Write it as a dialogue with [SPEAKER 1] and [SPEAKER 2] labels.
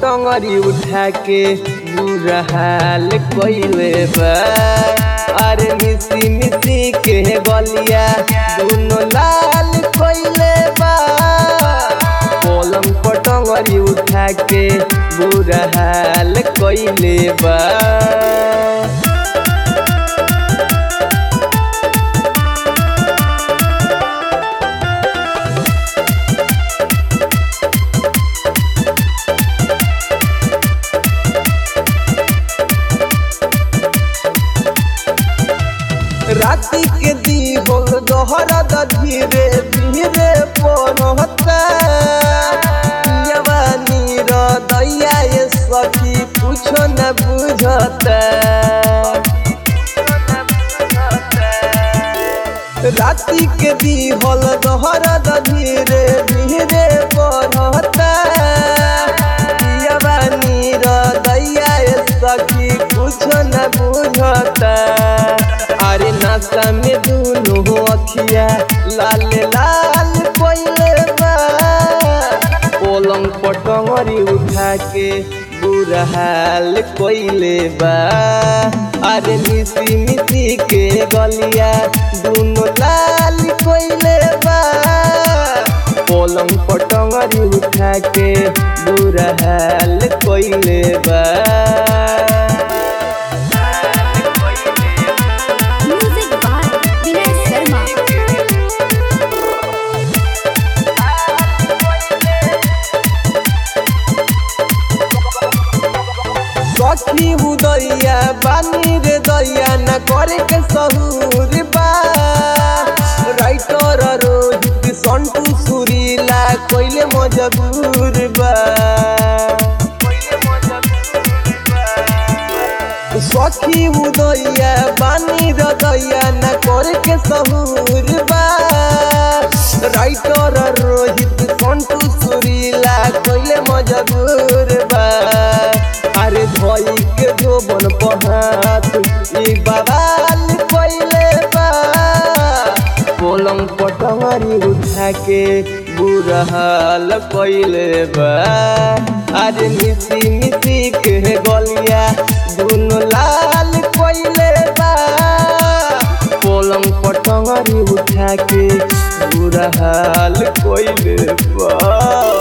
[SPEAKER 1] पटंगरी उठा के बुरा हाल कइले बा अरे मिसी मिसी के गलिया दुनो लाल कइले बा पलंग पटंगरी उठा के बुरा हाल कइले बा राति के दी हो दोहरा धीरे धीरे पनहता जवानी र दैया ये सखी कुछो न बुझता राति के दी होल दोहरा धीरे धीरे पनहता जवानी र दैया ये सखी कुछो न बुझता अरे नाश्ता में दुनो अखिया लाल लाल कोइले बा पलंग पटंगरी उठा के बुरा हाल कोइले बा अरे मिसी मिसी के गलिया दुनो लाल कोइले बा पलंग पटंगरी उठा के बुरा हाल कोइले बा
[SPEAKER 2] म्यूजिक बाय विनय शर्मा
[SPEAKER 1] सखी उदैया बानी रे दैया न करे के सहूर बा राइटर रोहित संटू सुरीला कोइले मजबूर बा सखी उदैया बानी रे दैया न करे के सहूर बा राइटर रोहित संटू सुरीला कोइले मजबूर बा अरे धोई के जोबन पहात ई बवाल कोइले बा पलंग पटंगरी उठा के बुरा हाल कोइले बा अरे मिसी मिसी के गलिया दुनो लाल कोइले बा पलंग पटंगरी उठा के बुरा हाल कोइले बा